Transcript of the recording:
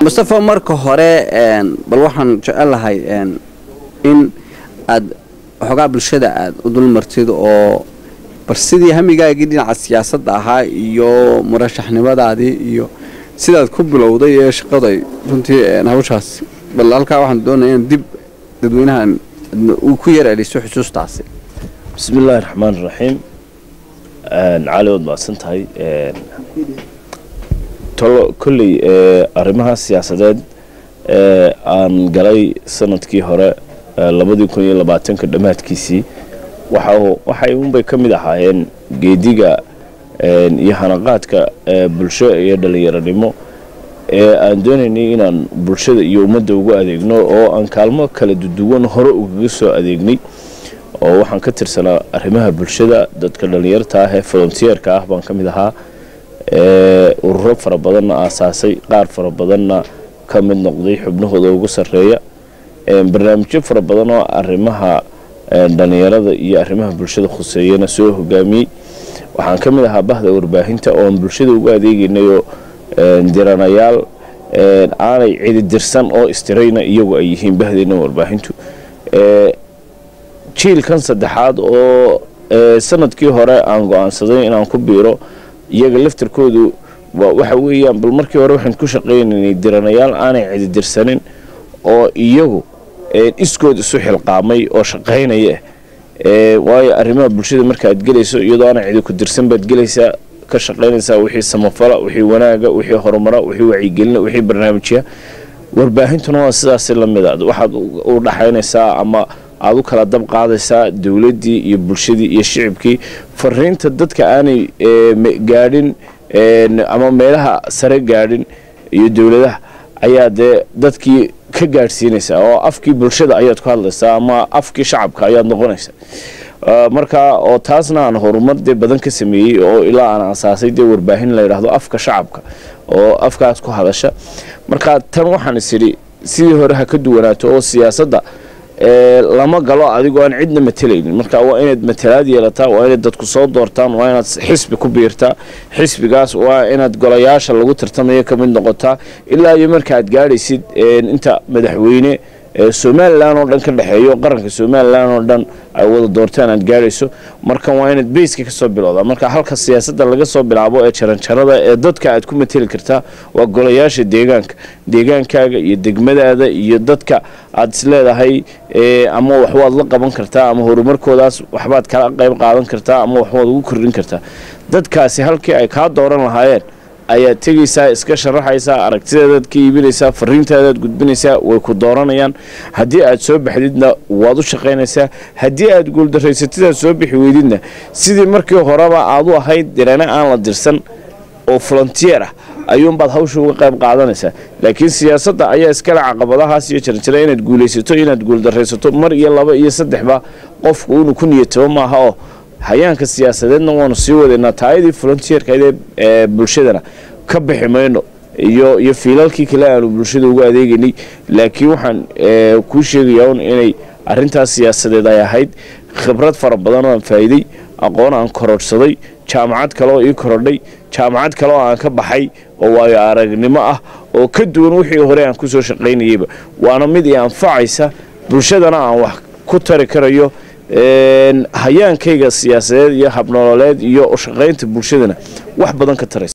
mustafa marka hore bal waxaan jecelahay in aad waxoogaa bulshada aad u dulmartid oo bal sidii hamigaagii dhinaca siyaasadda ahaa iyo murashaxnimadaadii iyo sidaad ku bilowday ee shaqaday runtii hawshaas bal halkaa waxaan doonaya in dib dadweynahan uu ku yar eliso xusuustaasi bismi illaahi raxmaan raxiim cali waad mahadsan tahay tolo kolley arrimaha siyaasadeed ee aan galay sanadkii hore labadii kun iyo labaatanka dhammaadkiisii waxay unbay ka mid ahaayeen geediga iyo hanaqaadka bulsho iyo dhallinyaronimo ee aan doonaynay inaan bulshada iyo ummadda ugu adeegno oo aan kaalmo kala duduwan hore ugaga soo adeegnay oo waxaan ka tirsanaa arrimaha bulshada dadka dhallinyarta ah ee volontiyeerka ah baan ka mid ahaa ururo fara badanna aasaasay qaar fara badanna ka mid noqday xubnahooda ugu sarreeya barnaamijyo fara badan oo arrimaha dhallinyarada iyo arrimaha bulshada khuseeyana soo hogaamiyey waxaan ka mid ahaa bahda warbaahinta ooan bulshada ugu adeegaynayoo diranayaal aanay cididirsan oo istirayna iyagu ay yihiin bahdeyna warbaahintu jiilkan saddexaad oo sanadkii hore aan go-aansaday inaan ku biiro iyaga laftarkoodu waxa weeyaan bal markii hore waxaan ku shaqaynaynay diranayaal aanay cididirsanin oo iyagu iskood isu xilqaamay oo shaqaynaya waayo arrimaha bulshada markaaad gelayso iyadoo aanay cidi ku dirsan baad gelaysaa ka shaqaynaysaa wixii samafala wixii wanaaga wixii horumara wixii wacyigelina wixii barnaamijya warbaahintuna waa sidaasi la mid a waxaad u dhaxaynaysaa ama aad u kala dab qaadaysaa dowladdii iyo bulshadii iyo shicibkii fariinta dadka aanay gaadhin ama meelaha sare gaadhin iyo dowladaha ayaa dee dadkii ka gaadhsiinaysaa oo afkii bulshada ayaad ku hadlaysaa ama afkii shacabka ayaad noqonaysaa marka oo taasna aan horumar dee badan ka sameeyey oo ilaa aan asaasay dee warbaahin la yidhaahdo afka shacabka oo afkaas ku hadasha marka tan waxaan is idhi sidii hore ha ka duwanaato oo siyaasadda lama galo adigoo aan cidna matelaynin marka waa inaad matalaad yeelataa waa inaad dadku soo doortaan waa inaad xisbi ku biirtaa xisbigaas waa inaad golayaasha lagu tartamayo ka mid noqotaa ilaa iyo markaaad gaadhaysid inta madaxweyne somalilan oo dhan ka dhexeeyo qaranka somalilan oo dhan ay wada doortaan aad gaadhayso markan waa inaad beyska kasoo bilowdaa marka halka siyaasadda laga soo bilaabo ee jaranjarada ee dadka aad ku mateli kartaa waa golayaasha deegaanka deegaankaaga iyo degmadaada iyo dadka aad isleedahay ama waxbaad la qaban kartaa ama horumarkoodaas waxbaad kala qayb qaadan kartaa ama waxbaad ugu kordhin kartaa dadkaasi halkii ay kaa dooran lahaayeen ayaad tegaysaa iska sharaxaysaa aragtidaadaad ka iibinaysaa fariintaadaad gudbinaysaa way ku dooranayaan haddii aad soo baxdidna waad u shaqaynaysaa haddii aad guuldarraysatidaad soo bixi weydidna sidii markii horeba aad u ahayd dirane aan la dirsan oo volontiyeer ah ayuunbaad hawsha uga qayb qaadanaysaa laakiin siyaasadda ayaa iskale caqabadahaas iyo jarjara inaad guulaysato inaad guuldarraysato mar iyo laba iyo saddexba qofku inuu ku niyatabo maaha oo hayaanka siyaasadeedna waanu sii wadaynaa taayadii volontiyeerkaydee ee bulshadana ka bixi mayno iyo iyo fiilalkii kale aanu bulshada ugu adeegaynay laakiin waxaan kuu sheegayaa un inay arrintaas siyaasadeed ay ahayd khibrad fara badan oo aan faa'iiday aqoon aan korodhsaday jaamacad kale oo ii korodhay jaamacad kale oo aan ka baxay oo waayo aragnimo ah oo ka duwan wixii hore aan ku soo shaqaynayeyba waana mid i anfacaysa bulshadana aan wax ku tari karayo hayaankayga siyaasadeed iyo habnololeed iyo shaqaynta bulshadana wax badan ka taraysa